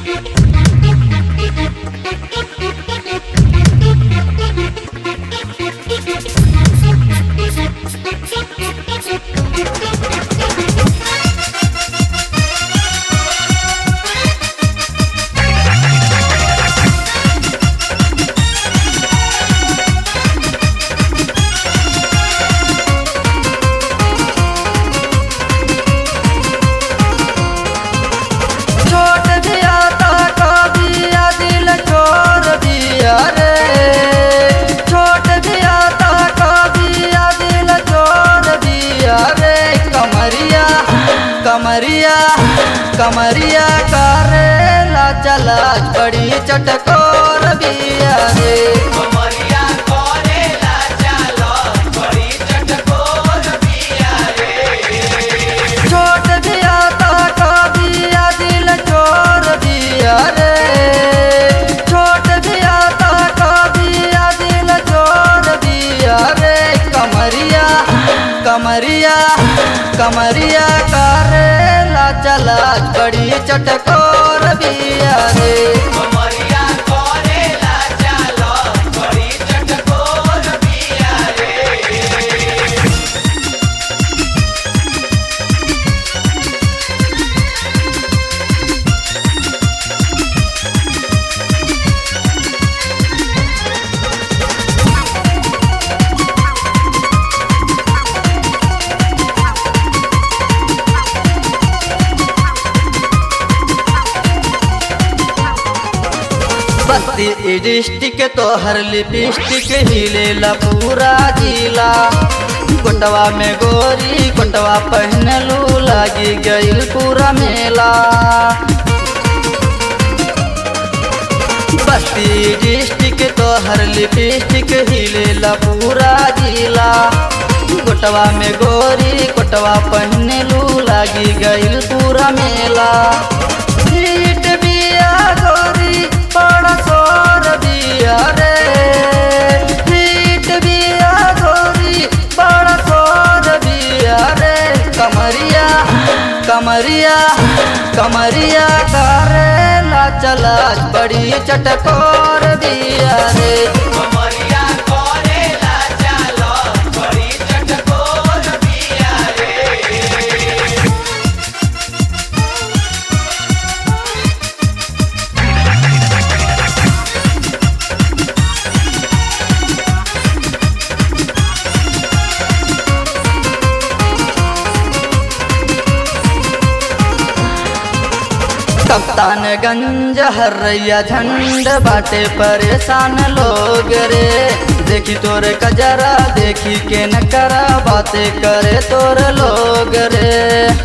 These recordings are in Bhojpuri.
छोट दिया ता दिया दिल छोड़ दिया रे छोट दिया ता दिया दिल छोड़ दिया रे कमरिया कमरिया कमरिया करेला चला बड़ी चटकोर बिया रे कमरिया करेला चालो बड़ी चटकोर बिया रे छोट दिया ता दिया दिल छोड़ दिया रे छोट दिया ता दिया दिल छोड़ दिया रे कमरिया कमरिया कमरिया करेला चला बड़ी चटकोर बिया रे कमरिया करेला चालो बड़ी चटकोर बिया रे बस्ती डिस्टिक तोहर लिपस्टिक हिलेला पूरा जिला कोटवा में गोरी कोटवा पहनलू लागी गईल पूरा मेला बस्ती डिस्टिक तोहर लिपस्टिक हिलेला पूरा जिला कोटवा में गोरी कोटवा पहनलू लागी गईल पूरा मेला सीट बिया गोरी बड़ा सोर बिया रे सीट बिया गोरी बड़ा सोर बिया रे कमरिया कमरिया कमरिया करेला चला बड़ी चटकोर बिया रे कमरिया करेला चालो बड़ी चटकोर बिया रे कप्तानगंज हरैया झंड बाटे परेशान लोग रे देखी तोरे कजरा देखी के न करा बातें करे तोर लोग रे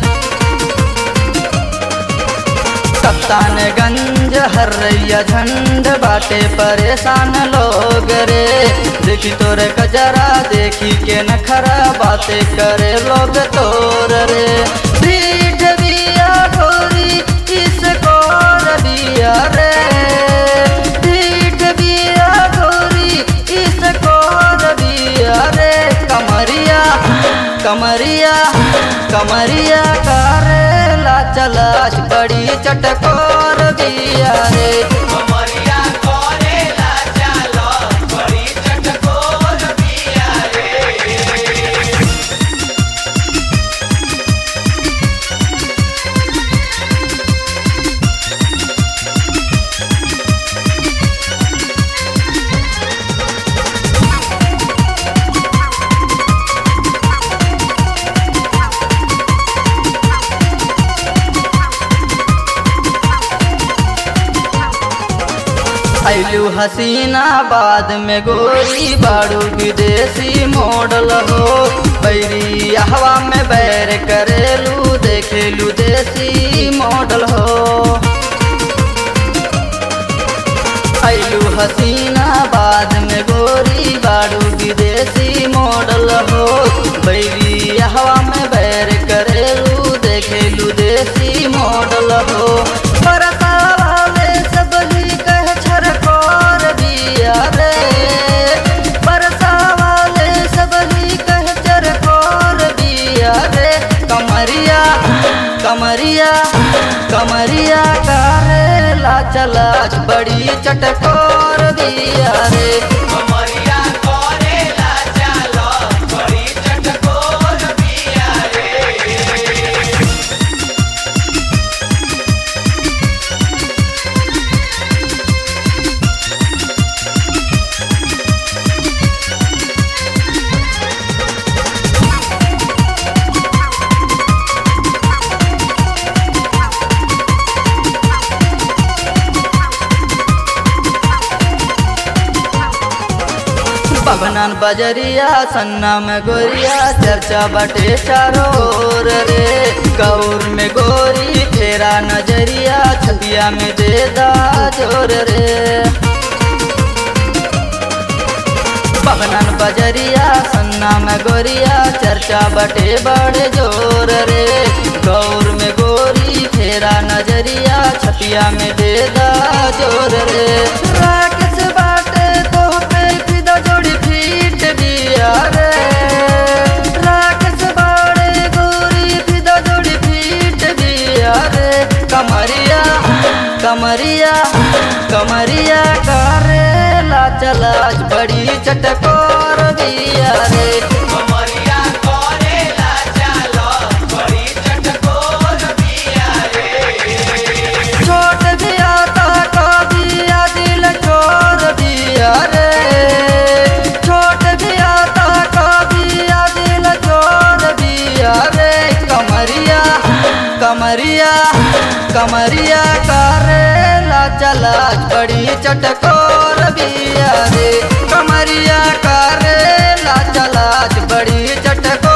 कप्तानगंज हरैया झंड बाटे परेशान लोग रे देखी तोरे कजरा देखी के न खरा बातें करे लोग तोर रे पीठ बिया गोरी इस कोर बिया रे पीठ बिया गोरी इस कोर बिया रे कमरिया कमरिया कमरिया करेला चला बड़ी चटकोर बिया रे कमरिया करेला चालो बड़ी चटकोर बिया रे ऐलू हसीना बाद में गोरी बाड़ू विदेशी मॉडल हो बैरी हवा में बैर करेलू देखेलू देसी मॉडल हो ऐलू हसीना बाद में गोरी बाड़ू विदेशी मॉडल हो बैरी हवा में बैर करेलू देखेलू देसी मॉडल हो बरसा वाले सब ही कह छरकोर बिया रे बरसा वाले सब ही कह चरकोर बिया रे कमरिया कमरिया कमरिया करेला चलाच बड़ी चटकोर बिया रे कमरिया करेला चालो बड़ी चटकोर बिया रे पवनन बजरिया सन्ना में गोरिया चर्चा बटे चारों ओर रे गौर में गोरी फेरा नजरिया छबिया में दे दा जोर रे पवनन बजरिया सन्ना में गोरिया चर्चा बटे बड़े जोर रे गौर में गोरी फेरा नजरिया छपिया में दे दा जोर रे राकेश बाटे तो पे फिदा जोड़ी फीट दिया रे राकेश बाड़े गोरी फिदा जोड़ी फीट दिया रे कमरिया कमरिया कमरिया करेला चलाच बड़ी चटकोर बिया रे कमरिया करेला चालो बड़ी चटकोर बिया रे छोट दिया ता कबिया दिल छोर दिया रे छोट दिया ता कबिया दिल छोर दिया रे कमरिया कमरिया कमरिया करेला चला बड़ी चटकोर बिया रे कमरिया करेला चला बड़ी चटकोर